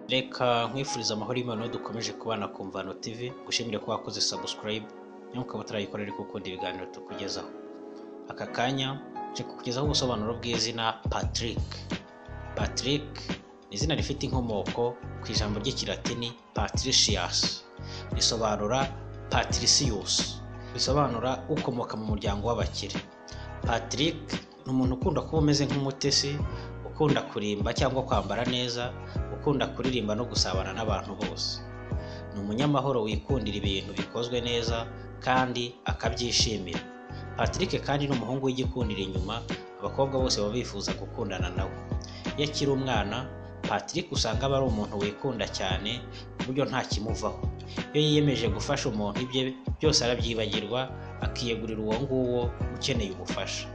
reka nkwifurize amahoro y'Imana dukomeje kubana ku Mvano TV gushimira ko wakoze subscribe nyamukaba utarayikora ariko ukunda ibiganiro tukugezaho aka kanya nje kukugezaho ubusobanuro bw'izina Patrick Patrick ni izina rifite inkomoko ku ijambo ry'ikilatini Patricius risobanura Patricius bisobanura ukomoka mu muryango w'abakire Patrick ni umuntu ukunda kuba umeze nk'umutesi ukunda kurimba cyangwa kwambara neza ukunda kuririmba no gusabana n'abantu bose ni umunyamahoro wikundira ibintu bikozwe neza kandi akabyishimira Patrick kandi ni umuhungu w'igikundira inyuma abakobwa bose baba bifuza gukundana nawe iyo akiri umwana Patrick usanga aba ari umuntu wikunda cyane ku buryo nta kimuvaho iyo yiyemeje gufasha umuntu ibye byose arabyibagirwa akiyegurira uwo nguwo ukeneye ubufasha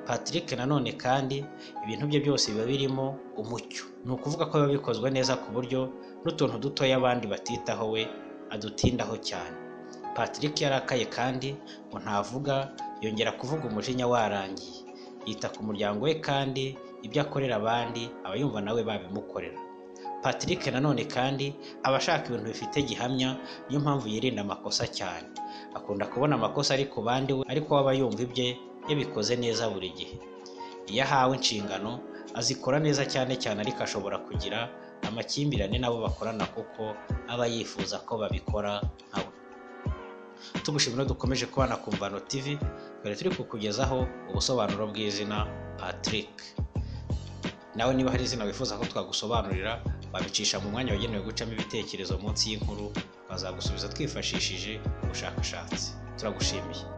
Patrick nanone kandi ibintu bye byose biba birimo umucyo ni ukuvuga ko biba bikozwe neza ku buryo n'utuntu dutoya abandi batitaho we adutindaho cyane Patrick yarakaye kandi ngo ntavuga yongera kuvuga umujinya warangiye yita ku muryango we kandi ibyo akorera abandi aba yumva nawe babimukorera Patrick nanone kandi aba ashaka ibintu bifite gihamya niyo mpamvu yirinda amakosa cyane akunda kubona amakosa ari ku bandi we ariko we aba yumva ibye yabikoze neza buri gihe iyo ahawe inshingano azikora neza cyane cyane ariko ashobora kugira amakimbirane n'abo bakorana kuko aba yifuza ko babikora nka we tugushimira dukomeje kubana ku Mvano TV dore turi kukugezaho ubusobanuro bw'izina Patrick nawe niba hari izina wifuza ko twagusobanurira wabicisha mu mwanya wagenewe gucamo ibitekerezo munsi y'inkuru twazagusubiza twifashishije ubushakashatsi turagushimiye